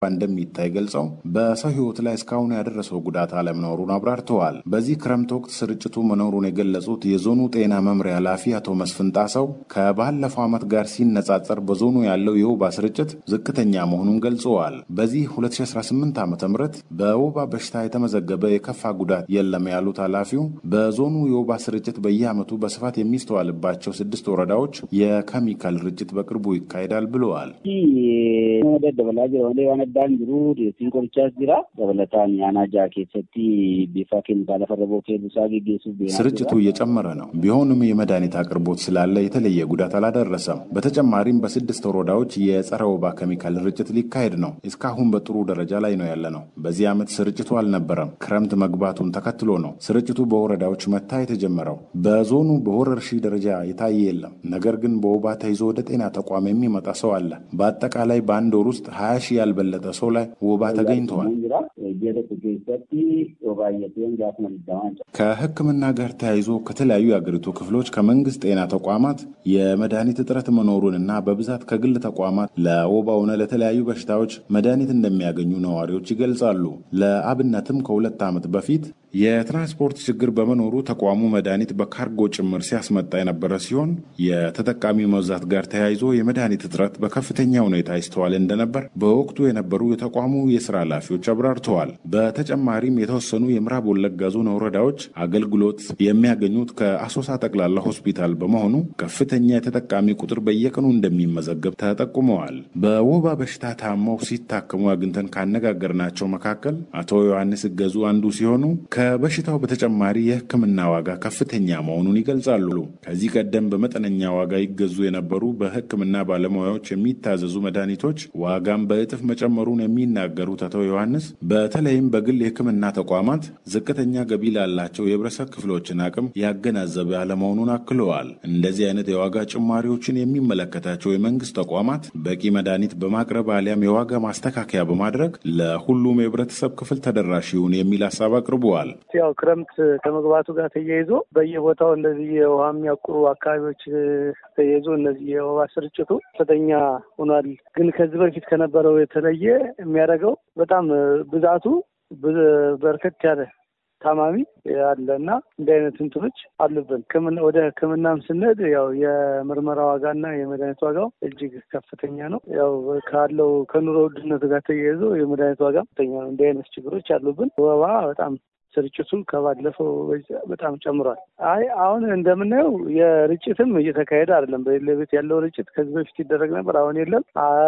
እንደሚታይ ገልጸው በሰው ሕይወት ላይ እስካሁን ያደረሰው ጉዳት አለመኖሩን አብራርተዋል። በዚህ ክረምት ወቅት ስርጭቱ መኖሩን የገለጹት የዞኑ ጤና መምሪያ ኃላፊ አቶ መስፍን ጣሰው ከባለፈው ዓመት ጋር ሲነጻጸር በዞኑ ያለው የወባ ስርጭት ዝቅተኛ መሆኑን ገልጸዋል። በዚህ 2018 ዓ ም በወባ በሽታ የተመዘገበ የከፋ ጉዳት የለም ያሉት ኃላፊው በዞኑ የወባ ስርጭት በየዓመቱ በስፋት የሚስተዋልባቸው ስድስት ወረዳዎች የኬሚካል ርጭት በቅርቡ ይካሄዳል ብለዋል። ዋነዳን ጅሩ ሲንቆልቻስ ጅራ ደበለታን ያናጃ ኬሰቲ ቢፋ ኬሚካላ ፈረቦ ኬዱሳ ጌጌሱ ስርጭቱ እየጨመረ ነው። ቢሆንም የመድኃኒት አቅርቦት ስላለ የተለየ ጉዳት አላደረሰም። በተጨማሪም በስድስት ወረዳዎች የጸረ ወባ ኬሚካል ርጭት ሊካሄድ ነው። እስካሁን በጥሩ ደረጃ ላይ ነው ያለ ነው። በዚህ ዓመት ስርጭቱ አልነበረም። ክረምት መግባቱን ተከትሎ ነው ስርጭቱ በወረዳዎች መታየት የጀመረው። በዞኑ በወረርሽኝ ደረጃ የታየ የለም። ነገር ግን በወባ ተይዞ ወደ ጤና ተቋም የሚመጣ ሰው አለ። በአጠቃላይ በአንድ ወር ውስጥ ሀያ ሺህ ያልበለጠ ሰው ላይ ወባ ተገኝተዋል። ከሕክምና ጋር ተያይዞ ከተለያዩ የአገሪቱ ክፍሎች ከመንግስት ጤና ተቋማት የመድኃኒት እጥረት መኖሩንና በብዛት ከግል ተቋማት ለወባ ሆነ ለተለያዩ በሽታዎች መድኃኒት እንደሚያገኙ ነዋሪዎች ይገልጻሉ። ለአብነትም ከሁለት ዓመት በፊት የትራንስፖርት ችግር በመኖሩ ተቋሙ መድኃኒት በካርጎ ጭምር ሲያስመጣ የነበረ ሲሆን የተጠቃሚ መብዛት ጋር ተያይዞ የመድኃኒት እጥረት በከፍተኛ ሁኔታ ይስተዋል እንደነበር በወቅቱ የነበሩ የተቋሙ የስራ ኃላፊዎች አብራርተዋል። በተጨማሪም የተወሰኑ የምዕራብ ወለጋ ዞን ወረዳዎች አገልግሎት የሚያገኙት ከአሶሳ ጠቅላላ ሆስፒታል በመሆኑ ከፍተኛ የተጠቃሚ ቁጥር በየቀኑ እንደሚመዘገብ ተጠቁመዋል። በወባ በሽታ ታመው ሲታከሙ አግኝተን ካነጋገርናቸው መካከል አቶ ዮሐንስ እገዙ አንዱ ሲሆኑ ከበሽታው በተጨማሪ የሕክምና ዋጋ ከፍተኛ መሆኑን ይገልጻሉ። ከዚህ ቀደም በመጠነኛ ዋጋ ይገዙ የነበሩ በሕክምና ባለሙያዎች የሚታዘዙ መድኃኒቶች ዋጋም በእጥፍ መጨመሩን የሚናገሩት አቶ ዮሐንስ በተለይም በግል የሕክምና ተቋማት ዝቅተኛ ገቢ ላላቸው የህብረተሰብ ክፍሎችን አቅም ያገናዘበ አለመሆኑን አክለዋል። እንደዚህ አይነት የዋጋ ጭማሪዎችን የሚመለከታቸው የመንግስት ተቋማት በቂ መድኃኒት በማቅረብ አሊያም የዋጋ ማስተካከያ በማድረግ ለሁሉም የህብረተሰብ ክፍል ተደራሽ ይሁን የሚል ሀሳብ አቅርበዋል። ያው ክረምት ከመግባቱ ጋር ተያይዞ በየቦታው እንደዚህ የውሃ የሚያቁሩ አካባቢዎች ተያይዞ እነዚህ የወባ ስርጭቱ ከፍተኛ ሆኗል። ግን ከዚህ በፊት ከነበረው የተለየ የሚያደርገው በጣም ብዛቱ በርከት ያለ ታማሚ አለ እና እንዲህ አይነት እንትኖች አሉብን። ወደ ሕክምናም ስንሄድ ያው የምርመራ ዋጋና የመድኃኒት ዋጋው እጅግ ከፍተኛ ነው። ያው ካለው ከኑሮ ውድነቱ ጋር ተያይዞ የመድኃኒት ዋጋ ከፍተኛ ነው። እንዲህ አይነት ችግሮች አሉብን። ወባ በጣም ስርጭቱ ከባለፈው በጣም ጨምሯል። አይ አሁን እንደምናየው የርጭትም እየተካሄደ አይደለም። በሌለቤት ያለው ርጭት ከዚህ በፊት ይደረግ ነበር፣ አሁን የለም።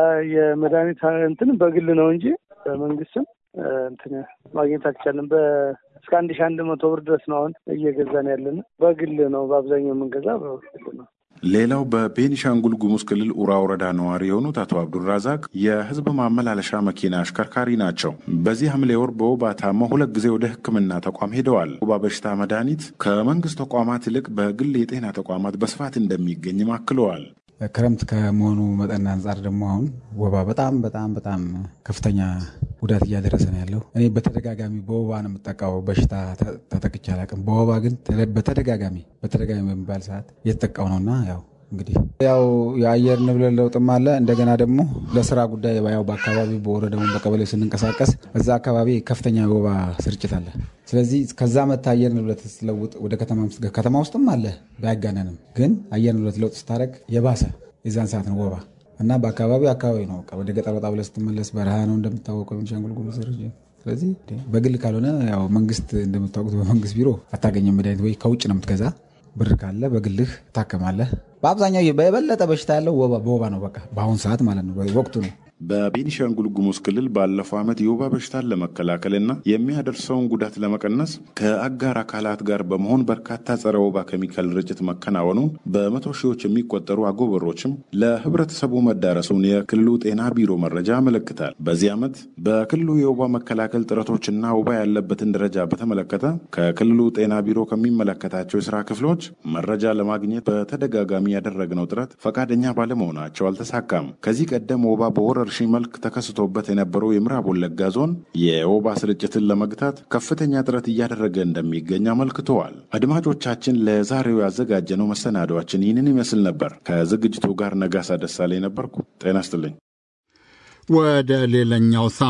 የመድኃኒት እንትን በግል ነው እንጂ በመንግስትም እንትን ማግኘት አልቻለም። እስከ አንድ ሺ አንድ መቶ ብር ድረስ ነው አሁን እየገዛን ያለን። በግል ነው በአብዛኛው የምንገዛ በግል ነው። ሌላው በቤኒሻንጉል ጉሙዝ ክልል ኡራ ወረዳ ነዋሪ የሆኑት አቶ አብዱራዛቅ የህዝብ ማመላለሻ መኪና አሽከርካሪ ናቸው። በዚህ ሐምሌ ወር በወባ ታመው ሁለት ጊዜ ወደ ሕክምና ተቋም ሄደዋል። ወባ በሽታ መድኃኒት ከመንግስት ተቋማት ይልቅ በግል የጤና ተቋማት በስፋት እንደሚገኝም አክለዋል። ክረምት ከመሆኑ መጠን አንጻር ደግሞ አሁን ወባ በጣም በጣም በጣም ከፍተኛ ጉዳት እያደረሰ ነው ያለው። እኔ በተደጋጋሚ በወባ ነው የምጠቃው። በሽታ ተጠቅቼ አላውቅም። በወባ ግን በተደጋጋሚ በተደጋጋሚ በሚባል ሰዓት እየተጠቃው ነውና ያው እንግዲህ ያው የአየር ንብረት ለውጥም አለ። እንደገና ደግሞ ለስራ ጉዳይ ያው በአካባቢ በወረዳውን በቀበሌ ስንንቀሳቀስ እዛ አካባቢ ከፍተኛ የወባ ስርጭት አለ። ስለዚህ ከዛ መታ አየር ንብረት ስትለውጥ ወደ ከተማ ከተማ ውስጥም አለ ባያጋነንም፣ ግን አየር ንብረት ለውጥ ስታደርግ የባሰ የዛን ሰዓት ነው ወባ እና በአካባቢው አካባቢ ነው። ወደ ገጠር ወጣ ብለህ ስትመለስ በረሃ ነው እንደምታወቀው ቤኒሻንጉል ጉሙዝ። ስለዚህ በግል ካልሆነ ያው መንግስት እንደምታወቁት በመንግስት ቢሮ አታገኘም መድኃኒት ወይ ከውጭ ነው የምትገዛ ብር ካለ በግልህ ታከማለህ። በአብዛኛው በበለጠ በሽታ ያለው በወባ ነው። በቃ በአሁኑ ሰዓት ማለት ነው፣ ወቅቱ ነው። በቤኒሻንጉል ጉሙዝ ክልል ባለፈው ዓመት የወባ በሽታን ለመከላከልና የሚያደርሰውን ጉዳት ለመቀነስ ከአጋር አካላት ጋር በመሆን በርካታ ጸረ ወባ ኬሚካል ርጭት መከናወኑን በመቶ ሺዎች የሚቆጠሩ አጎበሮችም ለህብረተሰቡ መዳረሱን የክልሉ ጤና ቢሮ መረጃ ያመለክታል። በዚህ ዓመት በክልሉ የወባ መከላከል ጥረቶችና ወባ ያለበትን ደረጃ በተመለከተ ከክልሉ ጤና ቢሮ ከሚመለከታቸው የስራ ክፍሎች መረጃ ለማግኘት በተደጋጋሚ ያደረግነው ጥረት ፈቃደኛ ባለመሆናቸው አልተሳካም። ከዚህ ቀደም ወባ በወረርሽኝ መልክ ተከስቶበት የነበረው የምዕራብ ወለጋ ዞን የወባ ስርጭትን ለመግታት ከፍተኛ ጥረት እያደረገ እንደሚገኝ አመልክተዋል። አድማጮቻችን፣ ለዛሬው ያዘጋጀነው መሰናዷችን ይህንን ይመስል ነበር። ከዝግጅቱ ጋር ነጋሳ ደሳለኝ ነበርኩ። ጤና ይስጥልኝ። ወደ ሌላኛው